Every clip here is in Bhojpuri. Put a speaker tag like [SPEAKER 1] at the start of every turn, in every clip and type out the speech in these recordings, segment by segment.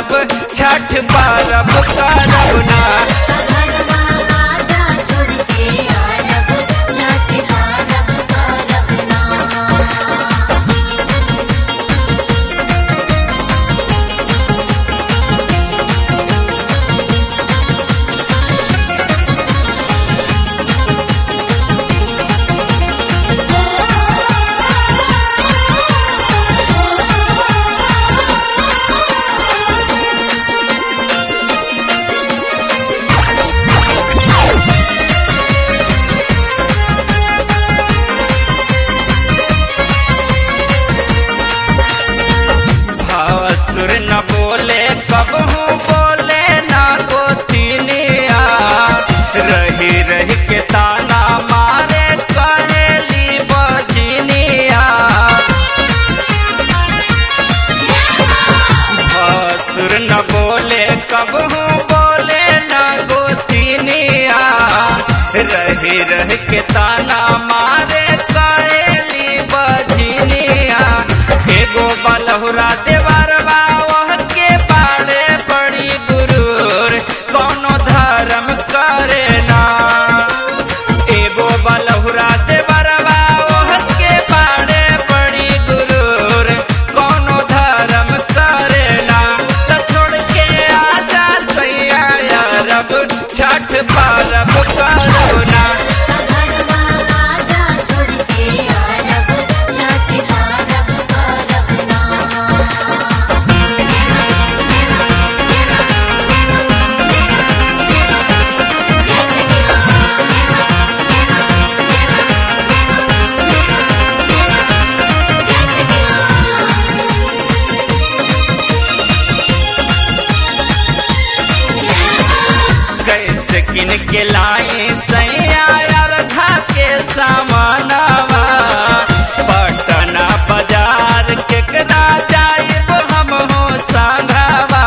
[SPEAKER 1] करब छठ परब करब ना
[SPEAKER 2] घरमा आजा छोड़ के आरब छठ पारब करब ना
[SPEAKER 1] भासुर न बोले कबहू बोले ना गोतिनिया रही रही के ताना मारे करेली बजनिया भासुर न बोले कबहू बोले ना गोतिनिया रही रही के ताना मारे करेली बजनिया एगो बलहुरा देवर बावह के पाड़े पड़ी गुरूर कौनो धर्म करे ना एगो बलहुरा देवर बावह के पाड़े पड़ी गुरूर कौनो धर्म करे ना त छोड़ के आजा सैया रब छठ पारब करब ना
[SPEAKER 2] घरमा आजा छोड़ के आरब छठ पारब करब ना
[SPEAKER 1] कैसे किन के लाई सैया अर्धा के सामानवा पटना बाजार केकरा जाइब हम हो संघवा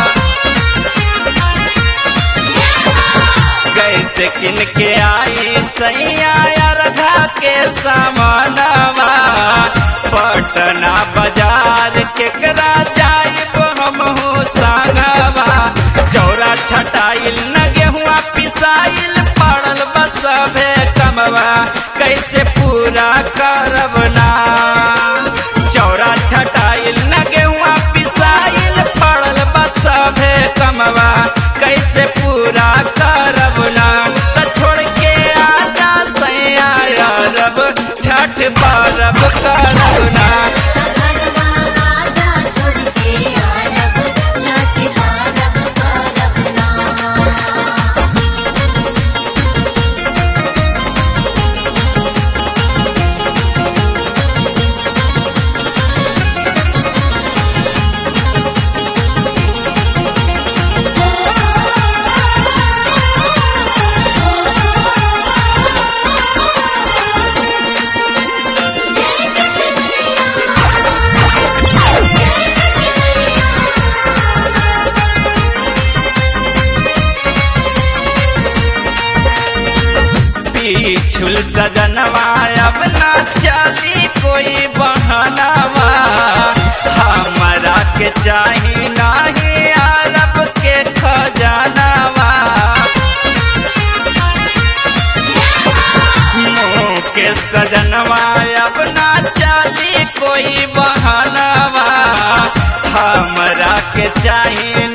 [SPEAKER 1] कैसे किन के आई सैया अर्धा के सामानवा पटना बाजार केकरा जाइब हम हो संगवा चौरा छटाइल न गेहुआ पिसाइल पड़ल बस भे कमवा कैसे पूरा करब ना चौरा छटाइल न गेहुआ पिसाइल पड़ल बस भे कमवा कैसे पूरा करब ना त छोड़ के आजा सैया रब छठ परब करब ना
[SPEAKER 2] घरमा आजा छोड़ के आरब छठ पारब करब ना
[SPEAKER 1] पीछुल सजनवा अब ना चली कोई बहनवा हमरा के चाही नाही अरब के खजानवा मुँह के सजनवा अब ना चली कोई बहनवा हमरा के चाही